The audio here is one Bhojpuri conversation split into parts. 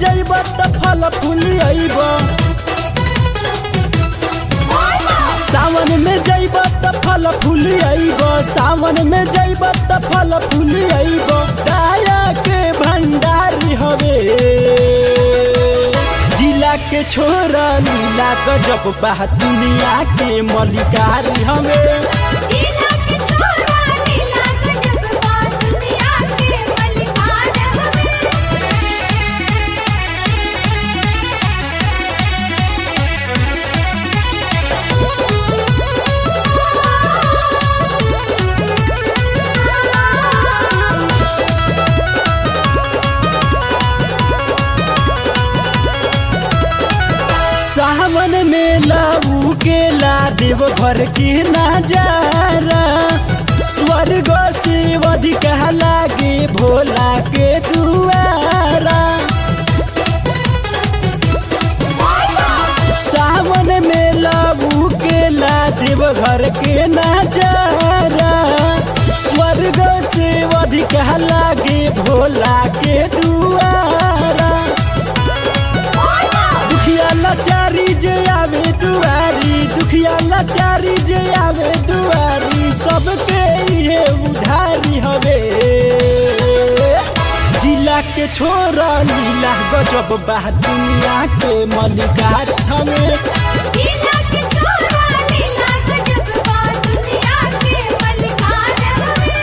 जइब त फल फूली अइब सावन में जइब त फल फूली अइब सावन में जइब त फल फूली अइब दाया के भंडारी हवे जिला के छोरा नीला गजब बा दुनिया के मलिकारी हवे जिला के छोरा नीला गजब बा दुनिया के मलिकार हवे सावन में लाऊ के ला देव घर के नजारा स्वर्ग से अधिक लागे भोला के दुआरा सावन में लाऊ के ला देव घर के नजारा स्वर्ग से अधिक लागे भोला के दुआरा दुखिया लाचारी जे आवे दुआरी दुखिया लाचारी जे आवे दुआरी सबके ये उधारी हवे जिला के छोरा नीला गजब बा दुनिया के मलिकार हवे जिला के छोरा नीला गजब बा दुनिया के मलिकार हवे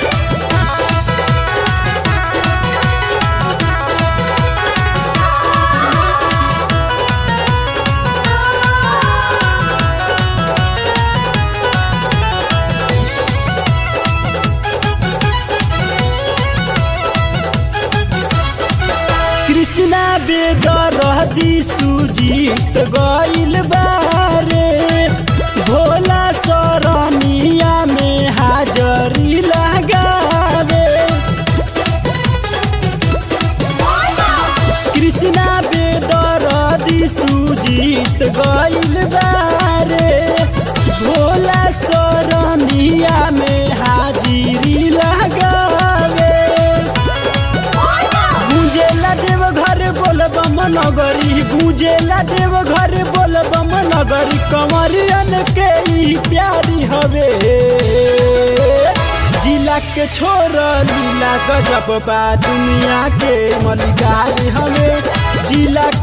कृष्णा बेदरदी सुजीत गइल बारे भोला सरनिया में हाजरी लगावे कृष्णा बेदरदी सुजीत गइल बारे भोला सरनिया में हाजिरी लगावे गुंजेला देव घर बोल बम नगरी गुंजेला देव घर बोल बम नगरी कमरियन के ई प्यारी हवे जिला के छोर लीला गजब बा दुनिया के मलिकार हवे जिला